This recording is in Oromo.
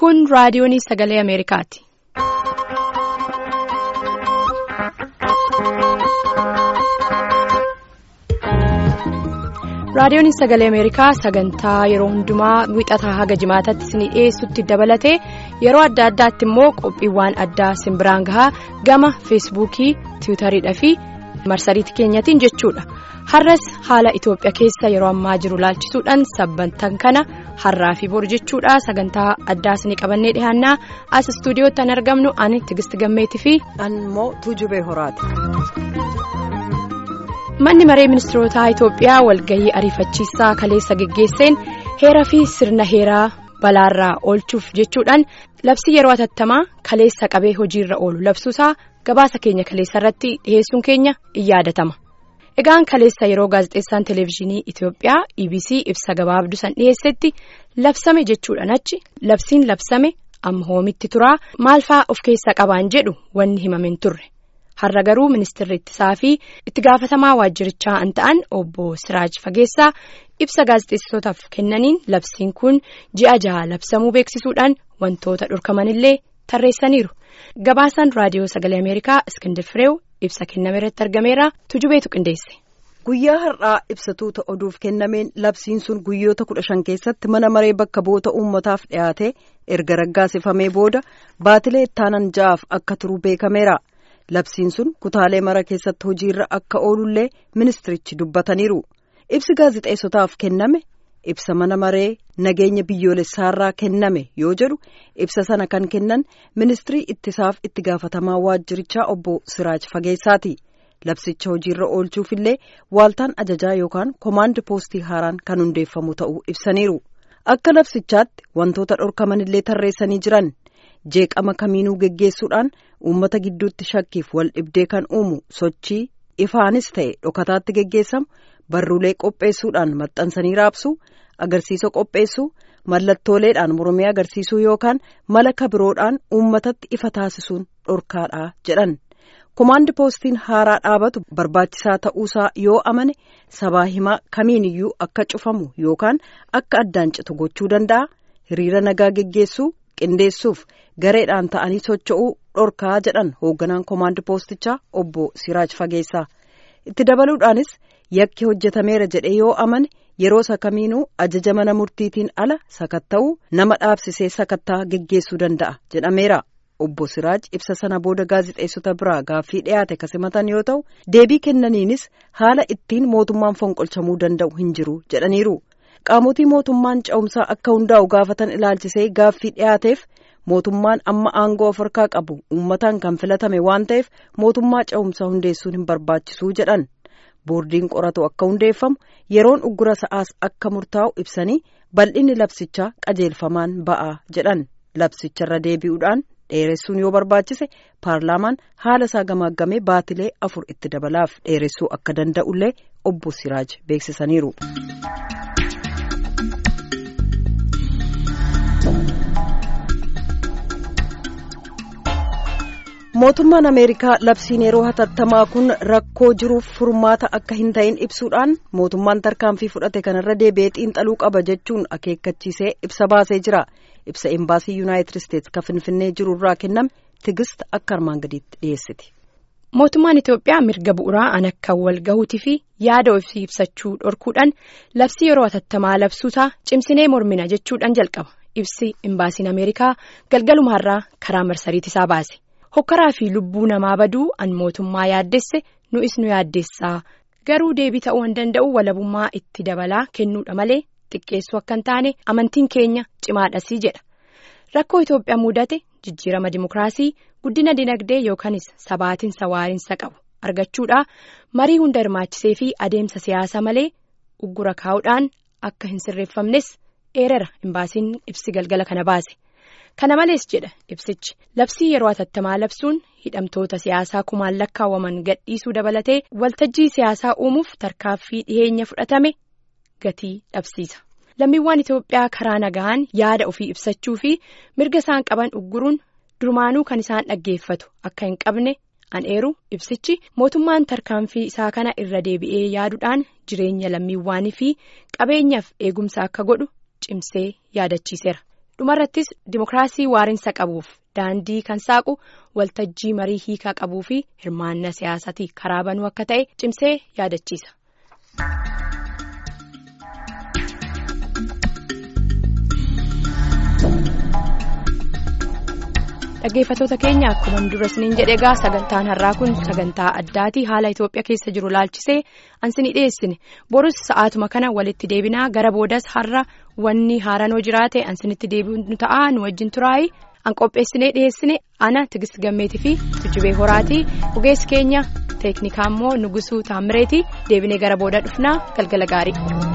Kun raadiyoonii sagalee Ameerikaati. Raadiyoon sagalee Ameerikaa sagantaa yeroo hundumaa wixataa haga jimaatatti isinii dhiyeessutti dabalatee yeroo adda addaatti immoo qophiiwwan addaa simbiraan gahaa gama feesbuukii tiwutariidhaa fi marsariitii keenyatiin jechuudha. Har'as haala Itoophiyaa keessa yeroo ammaa jiru laalchisuudhaan sabbantan kana har'aa fi bor jechuudha sagantaa addaa isinii qabannee dhiyaannaa as istuudiyootti an argamnu ani Tigist Gammeetii fi. Ammoo Tuujubee Horaati. Manni maree ministeerotaa Itoophiyaa walgahii ariifachiisaa kaleessa geggeesseen heeraa fi sirna heeraa balaarraa oolchuuf jechuudhaan labsii yeroo atattamaa kaleessa qabee hojiirra oolu labsuusaa gabaasa keenya kaleessa irratti dhiheessuun keenya in yaadatama. Egaan kaleessa yeroo gaazexeessaan televezyiinii Itoophiyaa EBC ibsa gabaabduu san dhiheessetti labsame jechuudhaan achi labsiin labsame amma hoomitti turaa maal fa'aa of keessaa qabaan jedhu wanni himameen turre. Har'a garuu ministeerri ittisaa fi itti gaafatamaa waajjirichaa an ta'an obbo Siraaj Fageessaa ibsa gaazexeessitootaaf kennaniin labsiin kun ji'a jaha labsamuu beeksisuudhaan wantoota dhorkamanillee tarreessaniiru. Gabaasaan raadiyoo sagalee Ameerikaa Iskindar Fireew ibsa kenname irratti argameera tujubeetu qindeesse. Guyyaa har'aa ibsatuuta oduuf kennameen labsiin sun guyyoota kudha shan keessatti mana maree bakka bu'oota uummataaf dhiyaate erga raggaasifamee booda baatilee ittaanan ja'aaf akka turu beekameera. Labsiin sun kutaalee mara keessatti hojiirra akka oolullee ministirichi dubbataniiru. Ibsi gaazexeessotaaf kenname ibsa mana maree nageenya biyyoolessaarraa kenname yoo jedhu ibsa sana kan kennan ministirii ittisaaf itti gaafatamaa waajjirichaa obbo Siraaj Fageessaati. Labsicha hojiirra oolchuufillee waaltaan ajajaa yookaan koomaand poostii haaraan kan hundeeffamu ta'uu ibsaniiru. Akka labsichaatti wantoota dhorkamanillee tarreessanii jiran. jeeqama kamiinuu geggeessuudhaan uummata gidduutti shakkiif wal dhibdee kan uumu sochii ifaanis ta'e dhokataatti geggeessamu barruulee qopheessuudhaan maxxansanii raabsuu agarsiisa qopheessuu mallattooleedhaan mormii agarsiisuu yookaan mala kabiroodhaan uummatatti ifa taasisuun dhorkaadha jedhan komaandi poostiin haaraa dhaabatu barbaachisaa ta'uusaa yoo amane sabaa himaa kamiiniyyuu akka cufamu yookaan akka addaan citu gochuu danda'a hiriira nagaa geggeessuu. qindeessuuf gareedhaan ta'anii socho'uu dhorkaa jedhan hoogganaan koomaandi poostichaa obbo Siraaj Fageessaa itti dabaluudhaanis yakki hojjetameera jedhee yoo amane yeroo sakamiinuu ajaja mana murtiitiin ala sakatta'uu nama dhaabsisee sakattaa geggeessuu danda'a jedhameera obbo Siraaj ibsa sana booda gaazexeessota biraa gaaffii dhiyaate kasimatan yoo ta'u deebii kennaniinis haala ittiin mootummaan fonqolchamuu danda'u hin jiru jedhaniiru. qaamotii mootummaan cehumsaa akka hundaa'u gaafatan ilaalchisee gaaffii dhiyaateef mootummaan amma aangoo of harkaa qabu uummataan kan filatame waan ta'eef mootummaa cehumsaa hundeessuun hin barbaachisuu jedhan boordiin qoratu akka hundeeffamu yeroon uggura sa'aas akka murtaa'u ibsanii bal'inni labsichaa qajeelfamaan ba'aa jedhan labsicharra deebi'uudhaan dheeressuun yoo barbaachise paarlaamaan haala isaa gamaaggamee baatilee afur itti dabalaaf dheeressuu akka danda'ullee obbo Siraaj beeksisaniiru. mootummaan ameerikaa labsiin yeroo hatattamaa kun rakkoo jiruuf furmaata akka hin ta'in ibsuudhaan mootummaan tarkaanfii fudhate kanarra deebi'ee xiinxaluu qaba jechuun akeekkachiisee ibsa baasee jira ibsa embaasii yuunaayitid isteetsi kan finfinnee jirurraa kenname tigist akka armaan gadiitti dhiyeessiti. mootummaan itiyoophiyaa mirga bu'uuraa an akka wal gahuutii fi yaada ofii ibsachuu dhorkuudhaan labsii yeroo hatattamaa labsuusaa cimsinee mormina jechuudhaan jalqaba ibsi embaasiin ameerikaa galgalumaarraa karaa marsariitisaa baase. hokkaraa fi lubbuu namaa baduu an mootummaa yaaddesse nu'is nu yaaddeessaa garuu deebii ta'uu hin danda'u walabummaa itti dabalaa kennuudha malee xiqqeessuu akka hin taane amantiin keenya cimaadhasii jedha rakkoo Itoophiyaa mudate jijjiirama dimokiraasii guddina dinagdee yookaanis sabaatinsa waarinsa qabu argachuudha marii hunda hirmaachisee fi adeemsa siyaasaa malee uggura kaa'uudhaan akka hin sirreeffamnes eerera imbaasiin ibsi galgala kana baase. kana malees jedha ibsichi labsii yeroo hatattamaa labsuun hidhamtoota siyaasaa kumaan lakkaawwaman gadhiisuu dabalatee waltajjii siyaasaa uumuuf tarkaaffii dhiheenya fudhatame gatii dhabsiisa lammiiwwan itoophiyaa karaa nagaan yaada ofii ibsachuu fi mirga isaan qaban ugguruun durumaanuu kan isaan dhaggeeffatu akka hin qabne an eeru ibsichi mootummaan tarkaanfii isaa kana irra deebi'ee yaaduudhaan jireenya lammiiwwanii fi qabeenyaaf eegumsa akka godhu cimsee yaadachiiseera. dhumarrattis dimokiraasii waarinsa qabuuf daandii kan saaqu waltajjii marii hiikaa qabuu fi hirmaannaa siyaasaatii karaa banuu akka ta'e cimsee yaadachiisa. dhaggeeffatoota keenya akkuma dura isiniin jedhe egaa sagantaan har'aa kun sagantaa addaati haala Itoophiyaa keessa jiru laalchisee ansinii dhiyeessine borus sa'aatuma kana walitti deebinaa gara boodas har'a wanni haaranoo jiraate ansinitti deebi'u ta'a nu wajjin turaayi an qopheessinee dhiyeessine ana tigist gammeetii fi tujjubee horaatii ogeessi keenya teeknikaa immoo nugusuu taammireetii deebinee gara booda dhufnaa galgala gaarii.